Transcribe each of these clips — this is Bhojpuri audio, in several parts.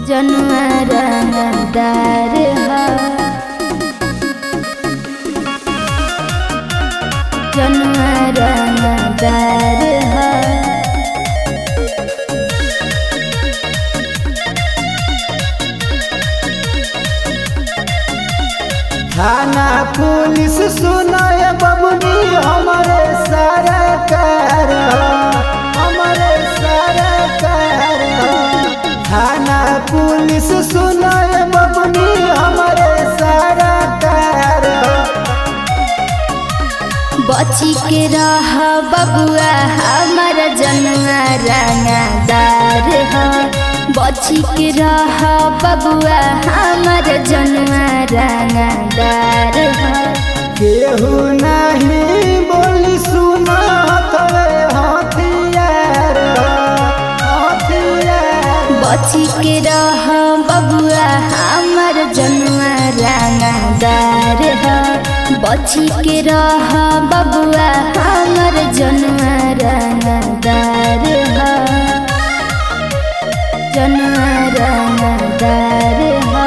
जनुआ रंगदार ह जनुआ रंगदार ह थाना पुलिस सुनाय बबनी हमारे सरकार हमारे सरकार थाना पुलिस सुनाय बबनी हमारे सरकार बची के रह बबुआ हमर जनुआ रंगदार ह बची के रह बबुआ हमर जनुआ रंगदार ह केहू नहीं बोली सुना तवे हथियार हथियार बची के रह बबुआ हमर जनुआ रंगदार ह बची के रह बबुआ हमर जनुआ रंगदार ह जनुआ रंगदार ह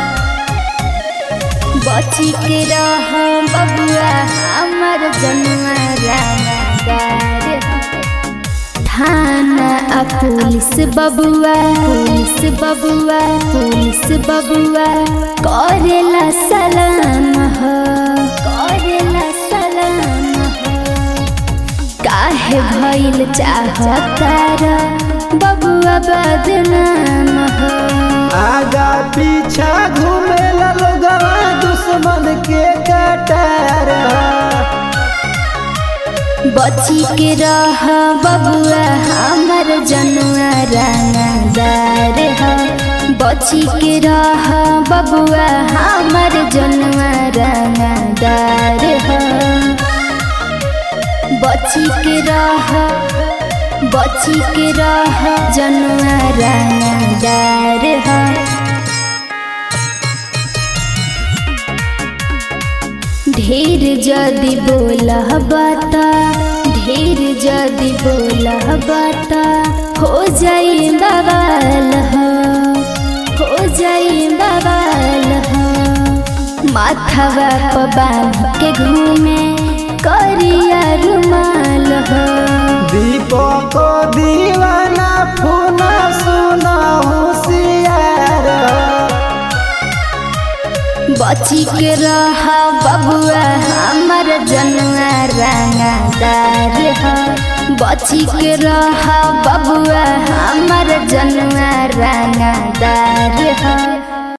बची के रह बबुआ हमर जनुआ रंगदार ह थाना आ पुलिस बबुआ पुलिस बबुआ पुलिस बबुआ करेला सलाम हो करेला सलाम हो काहे भइल चाहतार बबुआ बदनाम हो आगा पीछा घूमेला लोगवा दुश्मन के कटार बची के रह बबुआ हमर जनुआ रंगदार ह बची के रह बबुआ हमर जनुआ रंगदार ह बची के रह बची के रह जनुआ रंगदार ह ढेर जदि बोलह बाता ढेर जदि बोलह बाता हो जाई बवाल हो हो जाई बवाल हो माथवा प बांध के घूमे करिया रुमाल हो दीपक दीवाना फूना सुना होशियार बची के रह बबुआ हमर जनुआ रंगदार ह बची के रह बबुआ हमर जनुआ रंगदार ह